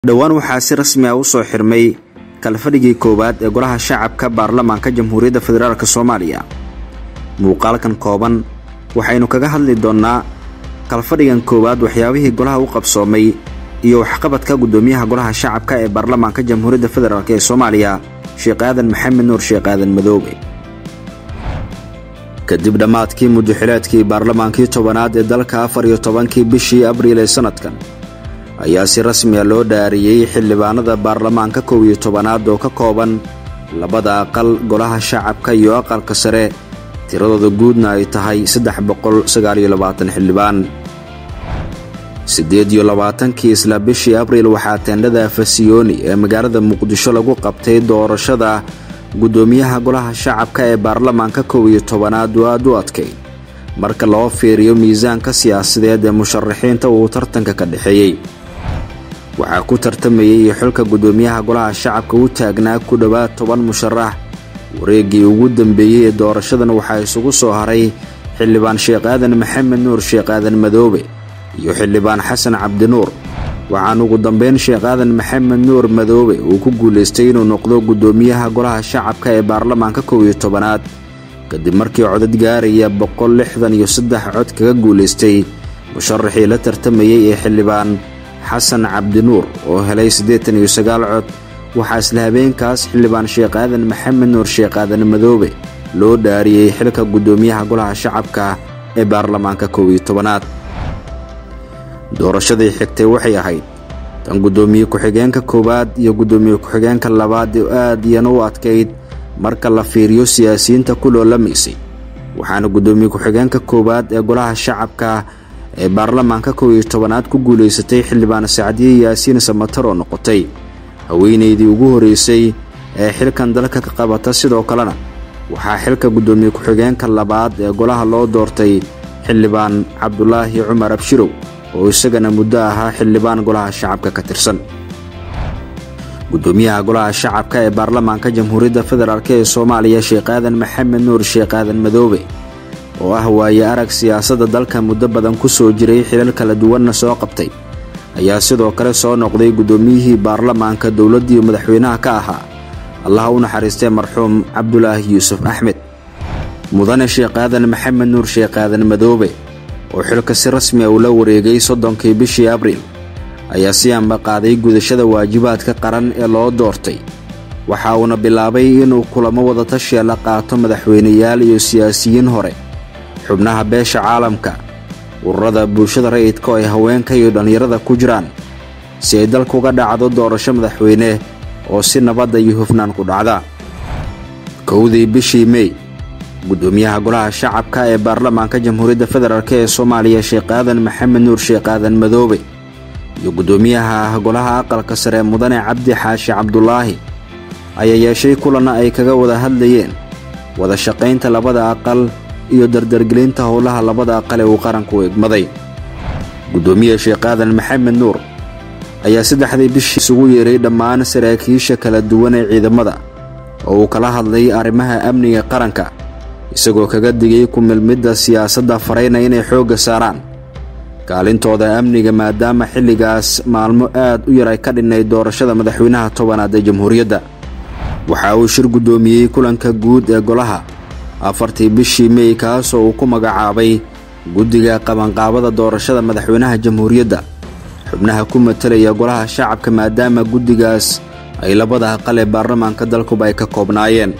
dhowaan waxaa si rasmi ah u soo xirmay kalfadhigii koowaad ee golaha shacabka baarlamaanka jamhuuriyadda federaalk soomaaliya muuqaalkan kooban waxaynu kaga hadli doonnaa kalfadhigan koowaad waxyaabihii golaha u qabsoomay iyo waxqabadka guddoomiyaha golaha shacabka ee baarlamaanka jamhuuriyadda federaalk ee soomaaliya sheekh aadan maxamed nuur sheekh aadan madoobe kadib dhammaadkii mudaxileedkii baarlamaankii tobanaad ee dalka afar iyo tobankii bishii abriil ee sannadkan ayaa si rasmiya loo dhaariyey xildhibaanada baarlamaanka kow iyo tobanaad oo ka kooban labada aqal golaha shacabka iyo aqalka sare tiradooda guudna ay tahay saddex boqol sagaaliyo labaatan xildhibaan siddeed iyo labaatankii isla bishii abriil waxaa teendhada fasiyooni ee magaalada muqdisho lagu qabtay doorashada guddoomiyaha golaha shacabka ee baarlamaanka kow iyo tobanaad oo aad u adkay marka loo fiiriyo miisaanka siyaasadeed ee musharaxiinta uu tartanka ka dhexeeyey waxaa ku tartamayay xilka guddoomiyaha golaha shacabka u taagnaa ku dhowaad toban musharax wareeggii ugu dambeeyey ee doorashadan waxaa isugu soo haray xildhibaan sheekh aadan maxamed nuur sheekh aadan madoobe iyo xildhibaan xasan cabdinuur waxaan ugu dambeyn sheekh aadan maxamed nuur madoobe uu ku guulaystay inuu noqdo guddoomiyaha golaha shacabka ee baarlamaanka kow iyo tobanaad kadib markii codad gaaraya boqol lixdan iyo saddex cod kaga guulaystay musharaxii la tartamayey ee xildhibaan xasan cabdinuur oo helay siddeetan iyo sagaal cod waxaa isla habeenkaas xildhibaan sheekh aadan maxamed nuur sheekh aadan madoobe loo dhaariyey xilka guddoomiyaha golaha shacabka ee baarlamaanka kow iyo tobanaad doorashadii xigtay waxay ahayd tan guddoomiye ku-xigeenka koowaad iyo guddoomiye ku-xigeenka labaad ee aad iyana u adkayd marka la fiiriyo siyaasiyiinta ku loolamaysay waxaana guddoomiye ku-xigeenka koowaad ee golaha shacabka ee baarlamaanka kow iyo tobanaad ku guulaysatay xildhibaan sacdiye yaasiin samatar oo noqotay haweenaydii ugu horreysay ee xilkan dalka ka qabata sidoo kalena waxaa xilka guddoomiye ku-xigeenka labaad ee golaha loo doortay xildhibaan cabdulaahi cumar abshirow oo isagana muddo ahaa xildhibaan golaha shacabka ka tirsan guddoomiyaha golaha shacabka ee baarlamaanka jamhuuriyadda federaalk ee soomaaliya sheekh aadan maxamed nuur sheekh aadan madoobe oo ah waaye arag siyaasadda dalka muddo badan ku soo jiray xilal kala duwanna soo qabtay ayaa sidoo kale soo noqday guddoomiyihii baarlamaanka dowladdii madaxweynaha ka ahaa allaha u naxariistay marxuum cabdulaahi yuusuf axmed mudane sheekh aadan maxamed nuur sheekh aadan madoobe oo xilka si rasmi a ula wareegay soddonkii bishii abriil ayaa si anba qaaday gudashada waajibaadka qaran ee loo doortay waxa uuna bilaabay inuu kulamo wadatashiya la qaato madaxweyneyaal iyo siyaasiyiin hore xubnaha beesha caalamka ururada bulshada rayidka oo ay haweenka iyo dhallinyarada ku jiraan si ay dalka uga dhacdo doorasho madaxweyne oo si nabadda iyo hufnaan ku dhacda kowdii bishii mey guddoomiyaha golaha shacabka ee baarlamaanka jamhuuriyadda federaalk ee soomaaliya sheekh aadan maxamed nuur sheekh aadan madoobe iyo guddoomiyaha golaha aqalka sare mudane cabdi xaashi cabdulaahi ayaa yeeshay kulanna ay kaga wada hadlayeen wada shaqaynta labada aqal iyo dardargelinta howlaha labada aqal ee uu qaranku egmaday guddoomiye sheekh aadan maxamed nuur ayaa saddexdii bishii isugu yeeray dhammaan saraakiisha kala duwan ee ciidamada oo uu kala hadlay arrimaha amniga qaranka isagoo kaga digay ku milmidda siyaasadda farayna inay xoogga saaraan kaalintooda amniga maadaama xilligaas maalmo aad u yar ay ka dhinnayd doorashada madaxweynaha tobanaad ee jamhuuriyadda waxa uu shir guddoomiyey kulanka guud ee golaha afartii bishii mey kaasoo uu ku magacaabay guddiga qabanqaabada doorashada madaxweynaha jamhuuriyadda xubnaha ku matalaya golaha shacabka maadaama guddigaas ay labada aqal ee baarlamaanka dalkuba ay ka koobnaayeen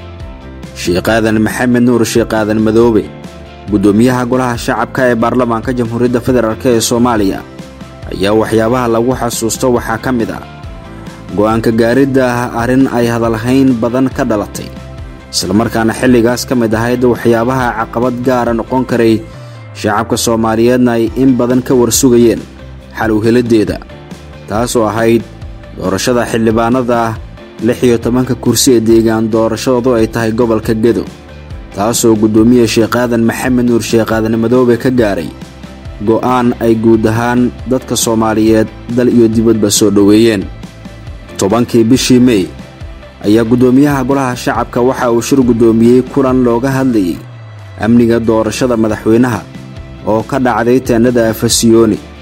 sheekh aadan maxamed nuur sheekh aadan madoobe guddoomiyaha golaha shacabka ee baarlamaanka jamhuuriyadda federaalk ee soomaaliya ayaa waxyaabaha lagu xasuusto waxaa ka mid ah go'aanka gaaridda ah arrin ay hadalhayn badan ka dhalatay islamarkaana xilligaas ka mid ahayd waxyaabaha caqabad gaara noqon karay shacabka soomaaliyeedna ay in badan ka warsugayeen xal u heliddeeda taasoo ahayd doorashada xildhibaanada lix iyo tobanka kursi ee deegaan doorashadoodu ay tahay gobolka gedo taasoo guddoomiye sheekh aadan maxamed nuur sheekh aadan madoobe ka gaaray go'aan ay guud ahaan dadka soomaaliyeed dal iyo dibadba soo dhoweeyeen tobankii bishii mey ayaa guddoomiyaha golaha shacabka waxa uu shir guddoomiyey kulan looga hadlayey amniga doorashada madaxweynaha oo ka dhacday teennada fasiyooni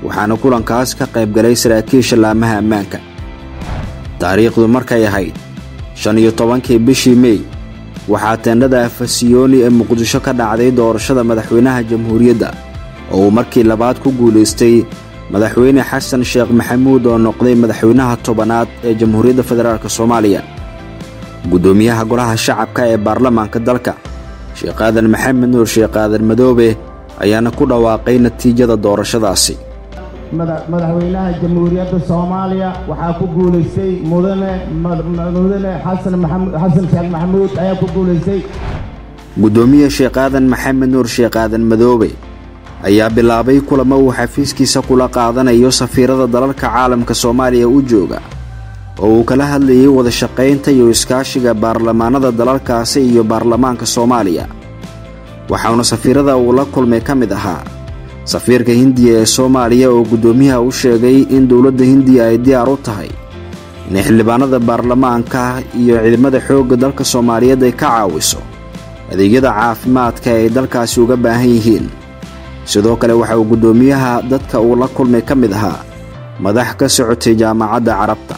waxaana kulankaas ka qayb galay saraakiisha laamaha ammaanka taariikhdu markay ahayd shan iyo tobankii bishii mey waxaa teendhada afasiyooni ee muqdisho ka dhacday doorashada madaxweynaha jamhuuriyadda oo uu markii labaad ku guulaystay madaxweyne xasan sheekh maxamuud oo noqday madaxweynaha tobanaad ee jamhuuriyadda federaalk soomaaliya guddoomiyaha golaha shacabka ee baarlamaanka dalka sheekh aadan maxamed nuur sheekh aadan madoobe ayaana ku dhawaaqay natiijada doorashadaasi madaxweynaha jamhuuriyadda soomaaliya waxaa ku guulaystay mudane mudane xasan xasan sheekh maxamuud ayaa ku guulaystay guddoomiye sheekh aadan maxamed nuur sheekh aadan madoobe ayaa bilaabay kulamo uu xafiiskiisa kula qaadanayo safiirada dalalka caalamka soomaaliya u jooga oo uu kala hadlayay wada shaqaynta iyo iskaashiga baarlamaanada dalalkaasi iyo baarlamaanka soomaaliya waxauna safiirada uu la kulmay ka mid ahaa safiirka hindiya ee soomaaliya oo guddoomiyaha u sheegay in dowladda hindiya ay diyaar u tahay inay xildhibaanada baarlamaanka iyo ciidamada xoogga dalka soomaaliyeed ay ka caawiso adeegyada caafimaadka ay dalkaasi uga baahan yihiin sidoo kale waxa uu guddoomiyaha dadka uu la kulmay ka mid ahaa madax ka socotay jaamacadda carabta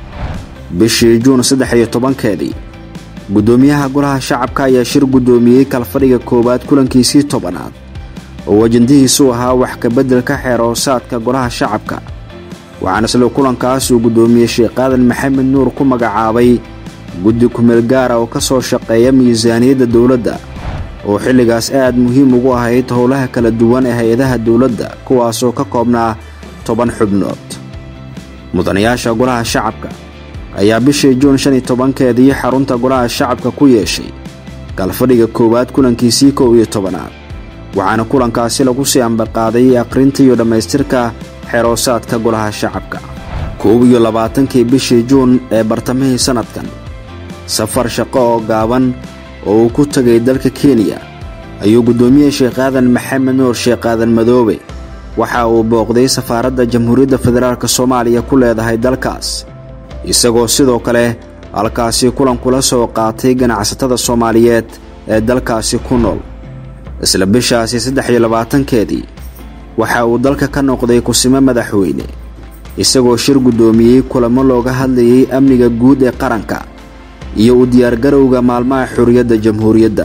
bishii juun saddex iyo tobankeedii guddoomiyaha golaha shacabka ayaa shir guddoomiyey kalfadhiga koowaad kulankiisii tobanaad oo ajandihiisu ahaa wax kabeddelka xeeroosaadka golaha shacabka waxaana isla kulankaas uu guddoomiyey sheekh aadan maxamed nuur ku magacaabay guddi kumeel gaara oo ka soo shaqeeya miisaaniyadda dowladda oo xilligaas aad muhiim ugu ahayd howlaha kala duwan ee hay-adaha dowladda kuwaasoo ka koobnaa toban xubnood mudanayaasha golaha shacabka ayaa bishii juun shan iyo tobankeedii xarunta golaha shacabka ku yeeshay galfadhiga koowaad kulankiisii kow iyo tobanaad waxaana kulankaasi lagu sii ambaqaaday akhrinta iyo dhammaystirka xeroosaadka golaha shacabka koob iyo labaatankii bishii juun ee bartamihii sannadkan safar shaqo oo gaaban oo uu ku tegay dalka kenya ayuu guddoomiye sheekh aadan maxamed nuur sheekh aadan madoobe waxa uu booqday safaaradda jamhuuriyadda federaalk soomaaliya ku leedahay dalkaas isagoo sidoo kale halkaasi kulan kula soo qaatay ganacsatada soomaaliyeed ee dalkaasi ku nool isla bishaasi saddex iyo labaatankeedii waxa uu dalka ka noqday kusimo madaxweyne isagoo shir guddoomiyey kulamo looga hadlayay amniga guud ee qaranka iyo u diyaargarowga maalmaha xurriyadda jamhuuriyadda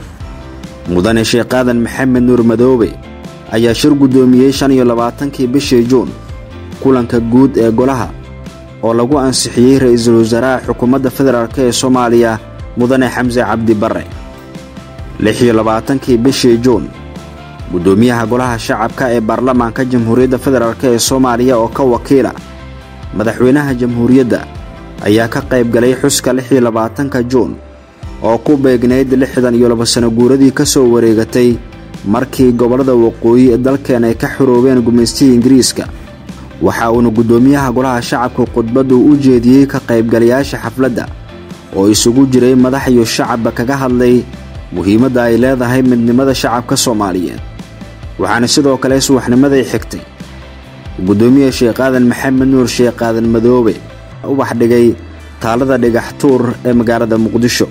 mudane sheekh aadan maxamed nuur madoobe ayaa shir guddoomiyey shan iyo labaatankii bishii juun kulanka guud ee golaha oo lagu ansixiyey ra'iisul wasaaraha xukuumadda federaalk ee soomaaliya mudane xamse cabdi barre lix iyo labaatankii bishii juun guddoomiyaha golaha shacabka ee baarlamaanka jamhuuriyadda federaalk ee soomaaliya oo ka wakiila madaxweynaha jamhuuriyadda ayaa ka qayb galay xuska lix iyo labaatanka juun oo ku beegnayd lixdan iyo laba sano guuradii ka soo wareegatay markii gobollada waqooyi ee dalkeen ay ka xoroobeen gumaystihii ingiriiska waxa uuna guddoomiyaha golaha shacabka khudbaddu u jeediyey ka qaybgalayaasha xafladda oo isugu jiray madax iyo shacabba kaga hadlay muhiimadda ay leedahay midnimada shacabka soomaaliyeed waxaana sidoo kale subaxnimaday xigtay guddoomiye sheekh aadan maxamed nuur sheekh aadan madoobe ubax dhigay taalada dhigax tuur ee magaalada muqdisho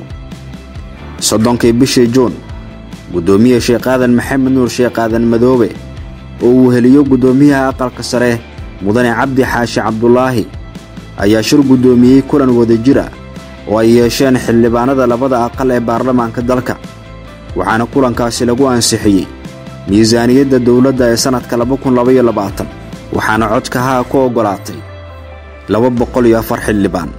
soddonkii bishii juun guddoomiye sheekh aadan maxamed nuur sheekh aadan madoobe oo uu heliyo guddoomiyaha aqalka sare mudane cabdi xaashi cabdulaahi ayaa shir guddoomiyey kulan wadajira oo ay yeesheen xildhibaanada labada aqal ee baarlamaanka dalka waxaana kulankaasi lagu ansixiyey miisaaniyadda dowladda ee sannadka waxaana codka haa ku oggolaatay laba boqol iyo afar xildhibaan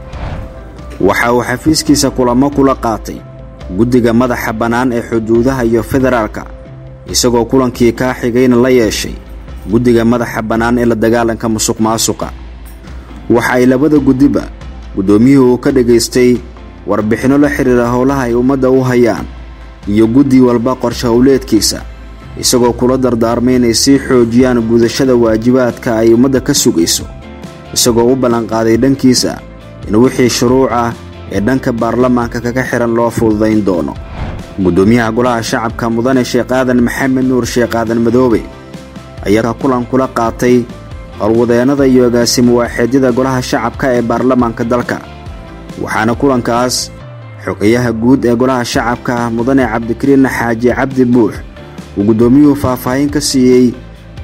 waxa uu xafiiskiisa kulamo kula qaatay guddiga madaxa bannaan ee xuduudaha iyo federaalka isagoo kulankii kaa xigayna la yeeshay guddiga madaxa bannaan ee la dagaalanka musuq maasuqa waxa ay labada guddiba guddoomiyuhu ka dhegaystay warbixinno la xidhiira howlaha ay ummadda u hayaan iyo guddi walba qorshe howleedkiisa isagoo kula dardaarmay inay sii xoojiyaan gudashada waajibaadka ay ummadda ka sugayso isagoo u ballanqaaday dhankiisa in wixii shuruuc ah ee dhanka baarlamaanka kaga xihan loo fududayn doono guddoomiyaha golaha shacabka mudane sheekh aadan maxamed nuur sheekh aadan madoobe ayaa kulan kula qaatay howlwadeennada iyo agaasimo waaxeedyada golaha shacabka ee baarlamaanka dalka waxaana kulankaas xogayaha guud ee golaha shacabka mudane cabdikariin xaaji cabdi buux uu guddoomiyuhu faahfaahin ka siiyey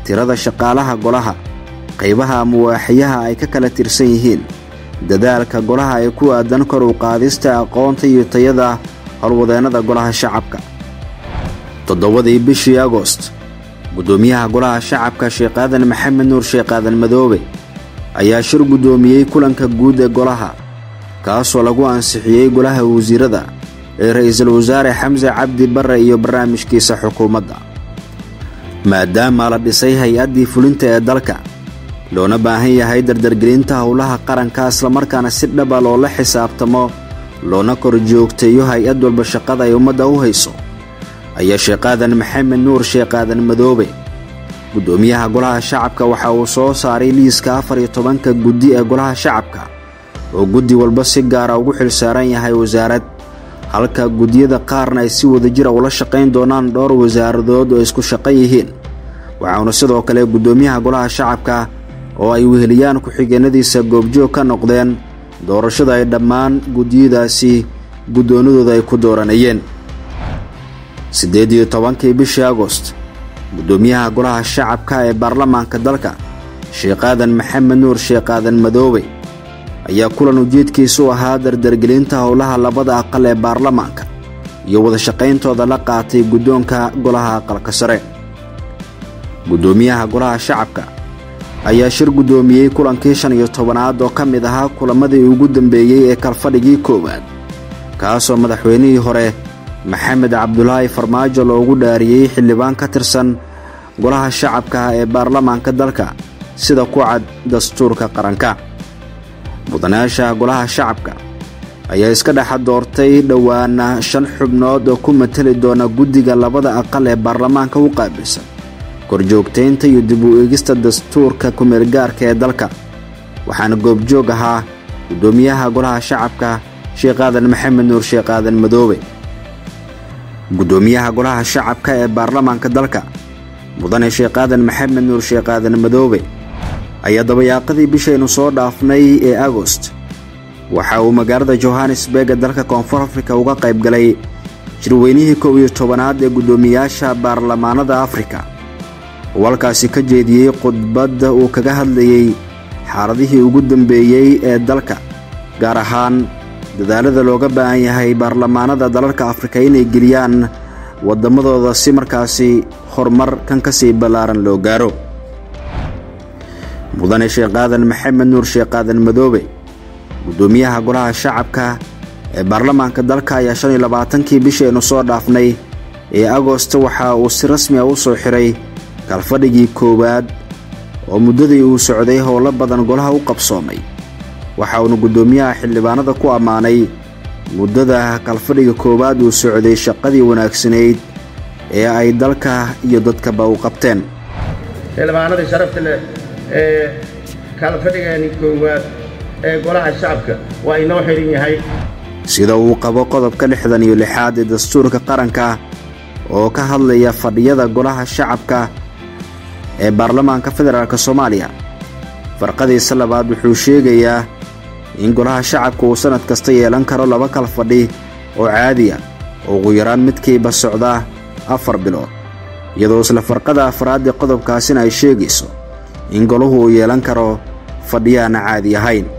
tirada shaqaalaha golaha qaybaha ama waaxiyaha ay ka kala tirsan yihiin dadaalka golaha ee ku aadan kor u qaadista aqoonta iyo tayada howlwadeennada golaha shacabka toddobadii bishii agost guddoomiyaha golaha shacabka sheekh aadan maxamed nuur sheekh aadan madoobe ayaa shir guddoomiyey kulanka guud ee golaha kaasoo lagu ansixiyey golaha wasiirada ee ra'iisul wasaare xamse cabdi barre iyo barnaamijkiisa xukuumadda maadaama la dhisay hay-addii fulinta ee dalka loona baahan yahay dardargelinta howlaha qaranka islamarkaana si dhaba loola xisaabtamo loona kor joogteeyo hay-ad walba shaqada ay ummadda u hayso ayaa sheekh aadan maxamed nuur sheekh aadan madoobe guddoomiyaha golaha shacabka waxa uu soo saaray liiska afar iyo tobanka guddi ee golaha shacabka oo guddi walba si gaara ugu xilsaaran yahay wasaarad halka guddiyada qaarna ay si wadajira ula shaqayn doonaan dhowr wasaaradood oo isku shaqan yihiin waxauna sidoo kale guddoomiyaha golaha shacabka oo ay weheliyaan ku-xigeenadiisa goobjoog ka noqdeen doorashada ay dhammaan guddiyadaasi guddoonadooda ay ku dooranayeen siddeed iyo tobankii bishii agost guddoomiyaha golaha shacabka ee baarlamaanka dalka sheekh aadan maxamed nuur sheekh aadan madoobe ayaa kulan ujeedkiisu ahaa dardargelinta howlaha labada aqal ee baarlamaanka iyo wadashaqayntooda la qaatay guddoonka golaha aqalka sare guddoomiyaha golaha shacabka ayaa shir guddoomiyey kulankii shan iyo tobanaad oo ka mid ahaa kulamadii ugu dambeeyey ee kalfadhigii koowaad kaasoo madaxweynihii hore maxamed cabdulaahi farmaajo loogu dhaariyey xildhibaan ka tirsan golaha shacabka ee baarlamaanka dalka sida ku cad dastuurka qaranka mudanayaasha golaha shacabka ayaa iska dhexa doortay dhowaana shan xubnood oo ku mateli doona guddiga labada aqal ee baarlamaanka u qaabilsan korjoogtaynta iyo dib u eegista dastuurka kumeelgaarka ee dalka waxaana goobjoog ahaa guddoomiyaha golaha shacabka sheekh aadan maxamed nuur sheekh aadan madoobe guddoomiyaha golaha shacabka ee baarlamaanka dalka mudane sheekh aadan maxamed nuur sheekh aadan madoobe ayaa dabayaaqadii bishaynu soo dhaafnay ee agost waxa uu magaalada johannesburg ee dalka koonfur afrika uga qayb galay shirweynihii kow iyo tobanaad ee guddoomiyaasha baarlamaanada afrika oo halkaasi ka jeediyey khudbadda uu kaga hadlayey xaaladihii ugu dambeeyey ee dalka gaar ahaan dadaalada looga baahan yahay baarlamaanada dalalka afrika inay geliyaan waddamadooda si markaasi horumar kan ka sii ballaaran loo gaaro mudane sheekh aadan maxamed nuur sheekh aadan madoobe guddoomiyaha golaha shacabka ee baarlamaanka dalka ayaa shan iyo labaatankii bishaynu soo dhaafnay ee agosto waxa uu si rasmi a u soo xiray kalfadhigii koowaad oo muddadii uu socday howlo badan golaha u qabsoomay waxa uuna guddoomiyaha xildhibaanada ku ammaanay muddada kalfadhiga koowaad uu socday shaqadii wanaagsanayd ee ay dalka iyo dadkaba u qabteen xildhibaanadii sharafta leh ee kalfadhigeeni koowaad ee golaha shacabka waa inoo xidhan yahay sida uu qabo qodobka lixdan iyo lixaad ee dastuurka qaranka oo ka hadlaya fadhiyada golaha shacabka ee baarlamaanka federaalk soomaaliya farqadiisa labaad wuxuu sheegayaa in golaha shacabka uu sannad kasta yeelan karo laba kal fadhi oo caadi ah oo ugu yaraan midkiiba socda afar bilood iyadoo isla farqada afraad ee qodobkaasina ay sheegayso in golahu uu yeelan karo fadhiyaana caadi ahayn